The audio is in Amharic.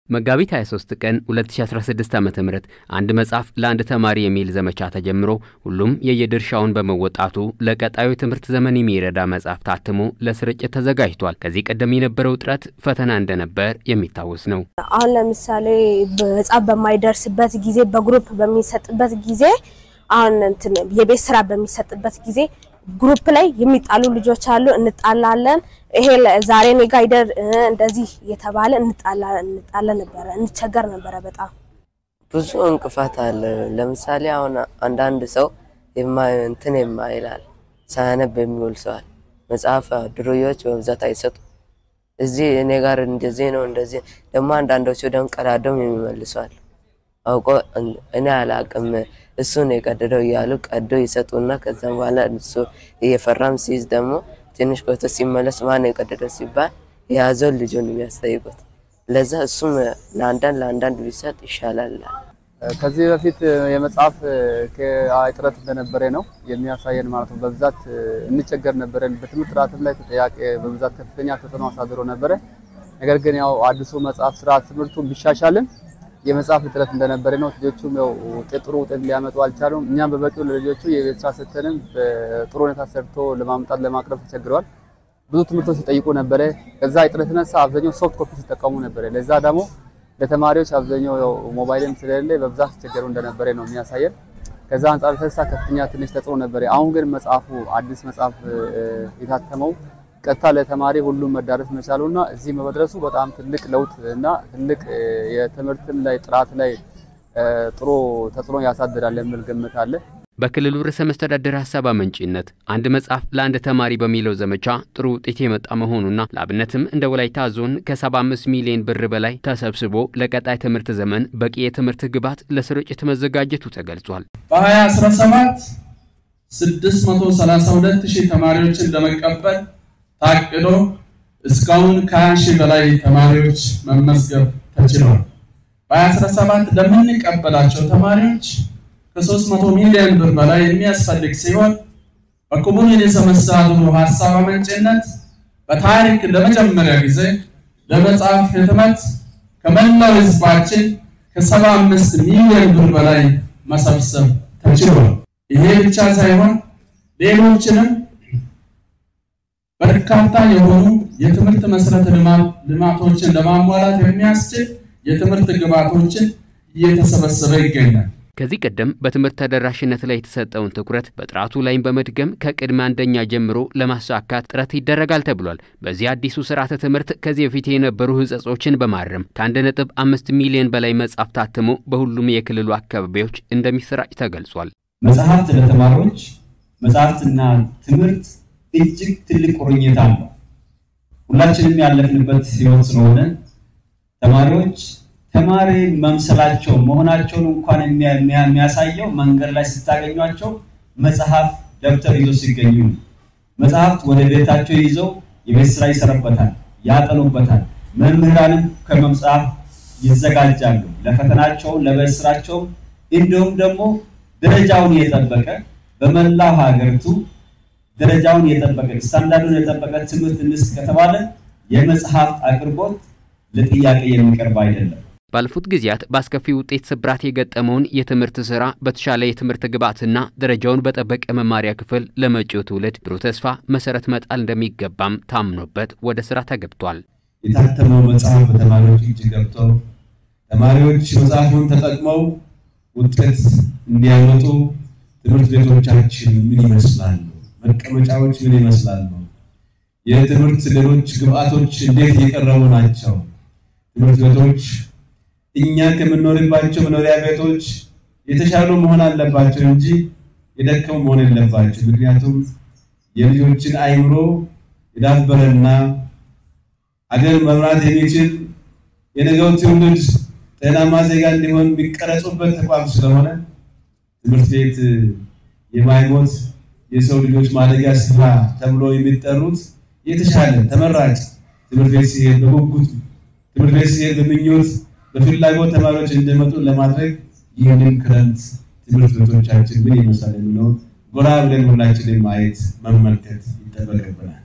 መጋቢት 23 ቀን 2016 ዓ ም አንድ መጽሐፍ ለአንድ ተማሪ የሚል ዘመቻ ተጀምሮ ሁሉም የየድርሻውን በመወጣቱ ለቀጣዩ የትምህርት ዘመን የሚረዳ መጽሐፍ ታትሞ ለስርጭት ተዘጋጅቷል። ከዚህ ቀደም የነበረው ጥረት ፈተና እንደነበር የሚታወስ ነው። አሁን ለምሳሌ መጽሐፍ በማይደርስበት ጊዜ በግሩፕ በሚሰጥበት ጊዜ አሁን እንትን የቤት ስራ በሚሰጥበት ጊዜ ግሩፕ ላይ የሚጣሉ ልጆች አሉ። እንጣላለን። ይሄ ዛሬ እኔ ጋ ይደር እንደዚህ እየተባለ እንጣላ ነበረ፣ እንቸገር ነበረ በጣም ብዙ እንቅፋት አለ። ለምሳሌ አሁን አንዳንድ ሰው እንትን የማይላል ሳያነብ የሚውል ሰዋል መጽሐፍ ድሮዎች በብዛት አይሰጡ እዚህ እኔ ጋር እንደዚህ ነው እንደዚህ ደግሞ አንዳንዶቹ ደግሞ ቀዳደም የሚመልሰዋል አውቆ እኔ አላቅም እሱን የቀደደው እያሉ ቀዶ ይሰጡና ከዛም በኋላ እሱ እየፈራም ሲይዝ ደግሞ ትንሽ ቆይቶ ሲመለስ ማን የቀደደው ሲባል የያዘውን ልጁን የሚያስጠይቁት። ለዛ እሱም ለአንዳንድ ለአንዳንድ ቢሰጥ ይሻላል። ከዚህ በፊት የመጽሐፍ እጥረት እንደነበረ ነው የሚያሳየን ማለት ነው። በብዛት እንቸገር ነበረን። በትምህርት ጥራትም ላይ ተጠያቂ በብዛት ከፍተኛ ተጽዕኖ አሳድሮ ነበረ። ነገር ግን ያው አዲሱ መጽሐፍ ስርዓት ትምህርቱ ቢሻሻልም የመጽሐፍ እጥረት እንደነበረ ነው። ልጆቹም ያው ጥሩ ውጤት ሊያመጡ አልቻሉም። እኛም በበቂው ለልጆቹ የቤት ስራ ሰጥተንም በጥሩ ሁኔታ ሰርቶ ለማምጣት ለማቅረብ ተቸግረዋል። ብዙ ትምህርቶች ሲጠይቁ ነበረ። ከዛ እጥረት የተነሳ አብዛኛው ሶፍት ኮፒ ሲጠቀሙ ነበረ። ለዛ ደግሞ ለተማሪዎች አብዛኛው ያው ሞባይልም ስለሌለ በብዛት ሲቸገሩ እንደነበረ ነው የሚያሳየን። ከዛ አንጻር የተነሳ ከፍተኛ ትንሽ ተጽዕኖ ነበረ። አሁን ግን መጽሐፉ አዲስ መጽሐፍ የታተመው ቀጥታ ለተማሪ ሁሉም መዳረስ መቻሉና እዚህ መድረሱ በጣም ትልቅ ለውጥ እና ትልቅ የትምህርትም ላይ ጥራት ላይ ጥሩ ተጽዕኖ ያሳድራል የሚል ግምት አለ። በክልሉ ርዕሰ መስተዳድር ሀሳብ አመንጪነት አንድ መጽሐፍ ለአንድ ተማሪ በሚለው ዘመቻ ጥሩ ውጤት የመጣ መሆኑና ለአብነትም እንደ ወላይታ ዞን ከ75 ሚሊዮን ብር በላይ ተሰብስቦ ለቀጣይ ትምህርት ዘመን በቂ የትምህርት ግብዓት ለስርጭት መዘጋጀቱ ተገልጿል። በ2017 632 ሺህ ተማሪዎችን ለመቀበል ታቅዶ እስካሁን ከ20 ሺህ በላይ ተማሪዎች መመዝገብ ተችሏል። በ2017 ለምንቀበላቸው ተማሪዎች ከ300 ሚሊዮን ብር በላይ የሚያስፈልግ ሲሆን በክቡር ርዕሰ መስተዳድሩ ሀሳብ አመንጭነት በታሪክ ለመጀመሪያ ጊዜ ለመጽሐፍ ህትመት ከመላው ህዝባችን ከ75 ሚሊዮን ብር በላይ መሰብሰብ ተችሏል። ይሄ ብቻ ሳይሆን ሌሎችንም በርካታ የሆኑ የትምህርት መሰረተ ልማቶችን ለማሟላት የሚያስችል የትምህርት ግብዓቶችን እየተሰበሰበ ይገኛል። ከዚህ ቀደም በትምህርት ተደራሽነት ላይ የተሰጠውን ትኩረት በጥራቱ ላይም በመድገም ከቅድመ አንደኛ ጀምሮ ለማሳካት ጥረት ይደረጋል ተብሏል። በዚህ አዲሱ ስርዓተ ትምህርት ከዚህ በፊት የነበሩ ህጸጾችን በማረም ከአንድ ነጥብ አምስት ሚሊዮን በላይ መጽሐፍ ታትሞ በሁሉም የክልሉ አካባቢዎች እንደሚሰራጭ ተገልጿል። መጽሐፍት ለተማሪዎች መጽሐፍትና ትምህርት እጅግ ትልቅ ቁርኝት አለው። ሁላችንም ያለፍንበት ህይወት ስለሆነ ተማሪዎች ተማሪ መምሰላቸው መሆናቸውን እንኳን የሚያሳየው መንገድ ላይ ስታገኟቸው መጽሐፍ ደብተር ይዞ ሲገኙ ነው። መጽሐፍት ወደ ቤታቸው ይዘው የቤት ስራ ይሰሩበታል፣ ያጠኑበታል። መምህራንም ከመጽሐፍ ይዘጋጃሉ ለፈተናቸው፣ ለቤት ስራቸው። እንዲሁም ደግሞ ደረጃውን የጠበቀ በመላው ሀገሪቱ ደረጃውን የጠበቀ ስታንዳርዱን የጠበቀ ትምህርት እንስጥ ከተባለ የመጽሐፍት አቅርቦት ለጥያቄ የሚቀርብ አይደለም። ባለፉት ጊዜያት በአስከፊ ውጤት ስብራት የገጠመውን የትምህርት ስራ በተሻለ የትምህርት ግብዓትና ደረጃውን በጠበቀ መማሪያ ክፍል ለመጪው ትውልድ ብሩህ ተስፋ መሰረት መጣል እንደሚገባም ታምኖበት ወደ ስራ ተገብቷል። የታተመው መጽሐፍ በተማሪዎች እጅ ገብቶ ተማሪዎች መጽሐፉን ተጠቅመው ውጤት እንዲያመጡ ትምህርት ቤቶቻችን ምን ይመስላሉ? መቀመጫዎች ምን ይመስላሉ? የትምህርት ሌሎች ግብዓቶች እንዴት እየቀረቡ ናቸው? ትምህርት ቤቶች እኛ ከምንኖርባቸው መኖሪያ ቤቶች የተሻሉ መሆን አለባቸው እንጂ የደከሙ መሆን የለባቸው። ምክንያቱም የልጆችን አይምሮ የዳበረና አገር መምራት የሚችል የነገው ትውልድ ጤናማ ዜጋ እንዲሆን የሚቀረጹበት ተቋም ስለሆነ ትምህርት ቤት የማይሞት የሰው ልጆች ማደጊያ ስፍራ ተብሎ የሚጠሩት የተሻለ ተመራጭ ትምህርት ቤት ሲሄድ በጉጉት ትምህርት ቤት ሲሄድ በምኞት በፍላጎት ተማሪዎች እንዲመጡ ለማድረግ ይህንን ክረምት ትምህርት ቤቶቻችን ምን ይመስላል የሚለውን ጎራ ብለን ሁላችንን ማየት መመልከት ይጠበቅብናል።